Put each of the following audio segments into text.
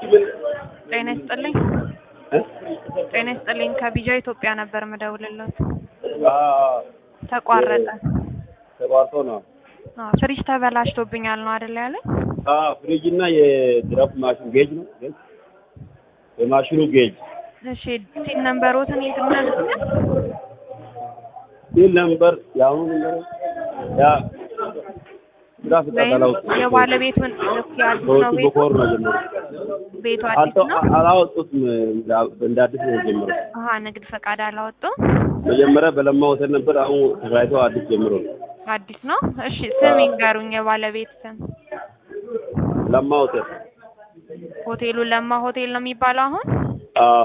ጤና ይስጥልኝ። ጤና ይስጥልኝ። ከቢጃ ኢትዮጵያ ነበር ምደውልለት። ተቋረጠ። ተቋርጦ ነው። አዎ፣ ፍሪጅ ተበላሽቶብኛል ነው አይደል ያለኝ? ፍሪጅ እና የድራፍት ማሽን ጌጅ ነው። ጌጅ የማሽኑ ጌጅ እሺ፣ ሲል ነምበሮትን ይትነግሩኛል? ሲል ነምበር የአሁኑ ነምበር ያ ድራፍት ወይም ተጠላው የባለቤቱን እኮ አዲስ ነው ሰዎቹ ቤቱ በኮር ነው ጀመሩ። ቤቱ አዲስ አልተው ነው። አላወጡትም። እንደ አዲስ ነው የጀመረው። አሀ ንግድ ፈቃድ አላወጡም። መጀመሪያ በለማ ሆቴል ነበር። አሁን ተከራይቶ አዲስ ጀምሮ ነው። አዲስ ነው። እሺ ስም ይንገሩኝ፣ የባለቤት ስም። ለማ ሆቴል ሆቴሉ ለማ ሆቴል ነው የሚባለው። አሁን አዎ፣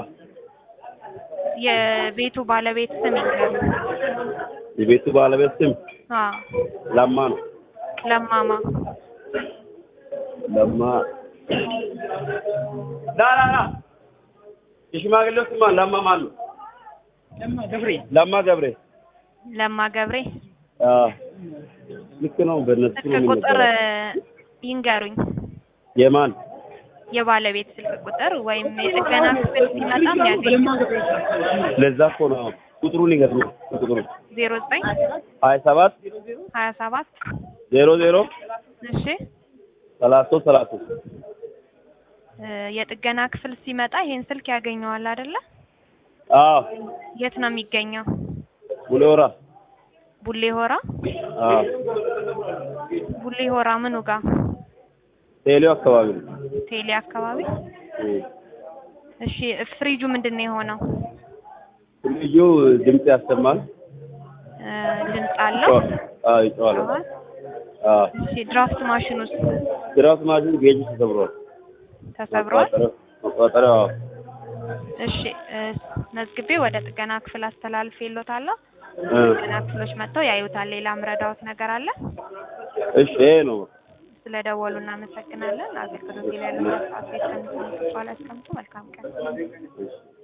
የቤቱ ባለቤት ስም ይንገሩኝ። የቤቱ ባለቤት ስም አዎ ለማ ነው። ለማማ ለማ ላ ላ ላ የሽማግሌው ስም ማን? ለማ ማን ነው? ለማ ገብሬ። ለማ ገብሬ። ለማ ገብሬ። አዎ ልክ ነው። በእነሱ ነው ስልክ ቁጥር የሚነገረው። ይንገሩኝ። የማን የባለቤት ስልክ ቁጥር ወይም የጥገና ክፍል ሲመጣም ያገኝ ለዛ እኮ ነው ቁጥሩን ይገርም ቁጥሩ ዜሮ ዘጠኝ ሀያ ሰባት ሀያ ሰባት ዜሮ ዜሮ እሺ ሰላሳ ሶስት ሰላሳ ሶስት እ የጥገና ክፍል ሲመጣ ይሄን ስልክ ያገኘዋል አይደለ? አዎ የት ነው የሚገኘው? ቡሌወራ ቡሌ ሆራ። አዎ ቡሌ ሆራ ምኑ ጋር? ቴሌው አካባቢ ነው ቴሌ አካባቢ። እም። እሺ ፍሪጁ ምንድን ነው የሆነው? ልዩ ድምፅ ያሰማል እ ድምፅ አለው? አዎ ይጮሃል ይጮሃል? አዎ እሺ ድራፍት ማሽን ውስጥ ድራፍት ማሽን ጌጅ ተሰብሯል ተሰብሯል? መቆጣጠሪያው አዎ እሺ እ መዝግቤ ወደ ጥገና ክፍል አስተላልፌልዎታለሁ። እ ጥገና ክፍሎች መጥተው ያዩታል። ሌላ ምረዳዎት ነገር አለ? እሺ ይሄ ነው ስለደወሉ እናመሰግናለን። አገልግሎት ላይ ያለው ሰዓት ቤት ከሚሰሙ በኋላ ያስቀምጡ። መልካም ቀን። እሺ